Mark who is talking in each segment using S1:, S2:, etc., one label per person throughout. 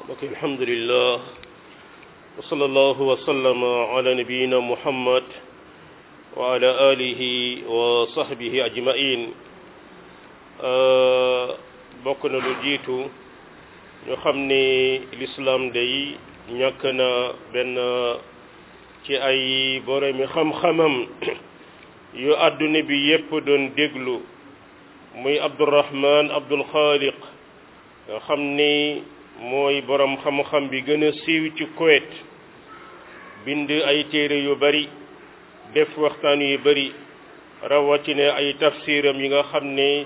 S1: mbokk alhamdulillah wa sallallahu wa sallama ala nabiyina muhammad wa ala alihi wa sahbihi ajmain bokk na lu jiitu ñu xam ni lislaam day ñàkk na benn ci ay boromi xam-xamam yu àdduna bi yépp doon déglu muy abdurahman abdul xaaliq nga xam ni mooy borom xam-xam bi gën a siiw ci Kuwait bind ay téere yu bari def waxtaan yu bari rawatina ay tafsiram yi nga xam ne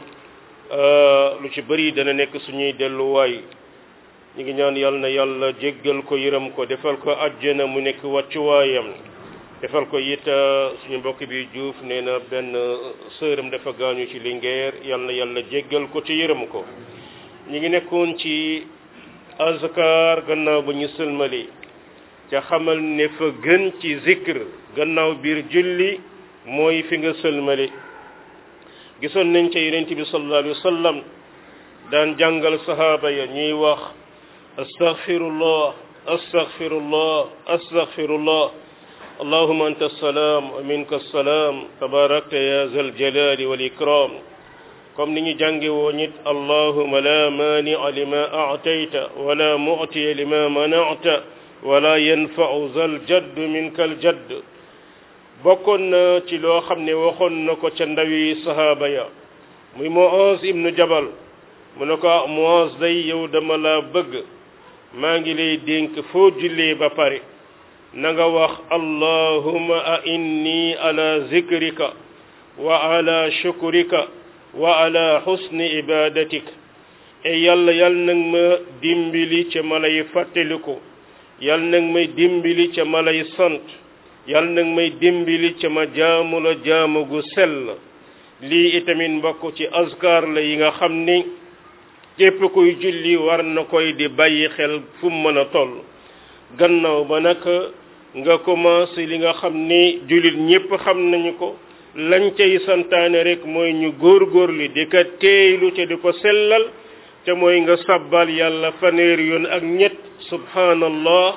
S1: lu ci bari dana nekk suñuy delluwaay ñu ngi ñaan yàlla na yàlla jéggal ko yërëm ko defal ko àjjana mu nekk wàccuwaayam defal ko it suñu mbokk bi Diouf nee na benn sëram dafa gaañu ci Linguère yàlla na yàlla jéggal ko ci yërëm ko ñu ngi nekkoon ci azkar gannaaw ba ñu sëlmali ca xamal ne fa gën ci zikr gannaaw biir julli mooy fi nga sëlmali gisoon nañ ca yonent bi sallallahu alayhi wa sallam daan jàngal sahaaba ya ñuy wax astaghfirullah astaghfirullah astaghfirullah allahuma anta assalaam wa minka assalaam tabarakta ya zal jalali wal ikram comme ni ñu jànge woo nit allahuma la maania lima aatayta wala mu'tiya lima manata wala yanfa'u zal jadd minka al jadd bokkoon na ci loo xam ne waxoon na ko ca ndawi sahaaba ya muy Muaz ibnu Jabal mu ne ko Muaz day yow dama la bëgg maa ngi lay dénk foo jullee ba pare na nga wax allahuma a inni ala zikrika wa ala shukrika wa ala husni ibadatik e yàlla yal nag ma dimbali ca ma lay fàttaliku yal nag may dimbali ca ma lay sant yal nag may dimbali ca ma jaamu la jaamu gu sell lii itamit mbokk ci azkar la yi nga xam ni képp kuy julli war na koy di bàyyi xel fu mu mën a toll gannaaw ba nag nga commencé li nga xam ni jullit ñépp xam nañu ko lañ cay santaane rek mooy ñu góorgóorlu di ko teeylu te di ko sellal te mooy nga sabbal yàlla fanweer yoon ak ñett subhanallah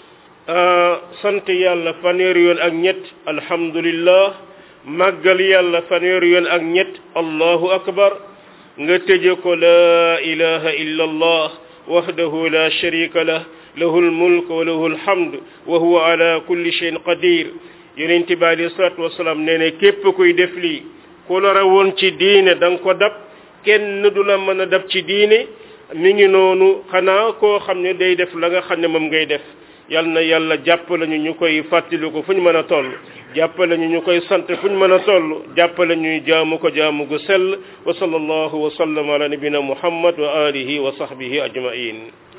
S1: sant yàlla fanweer yoon ak ñett alhamdulillah màggal yàlla fanweer yoon ak ñett allahu akbar nga tëje ko laa ilaha illa allah wahdahu la sharika lah lahu almulk wa lahu alhamd wa huwa ala kulli shay'in qadir yonent bi alayhi salaatu wasalaam nee ne képp kuy def lii ku la rawoon ci diine da nga ko dab kenn du la mën a dab ci diine mi ngi noonu xanaa koo xam ne day def la nga xam ne moom ngay def yal na yàlla jàppale ñu ñu koy fàttali ko fu ñu mën a toll jàppale ñu ñu koy sant fu ñu mën a toll jàppale ñu jaamu ko jaamu gu sell wa sallallahu wa sallam ala nabina muhammad wa alihi wa sahbihi ajmain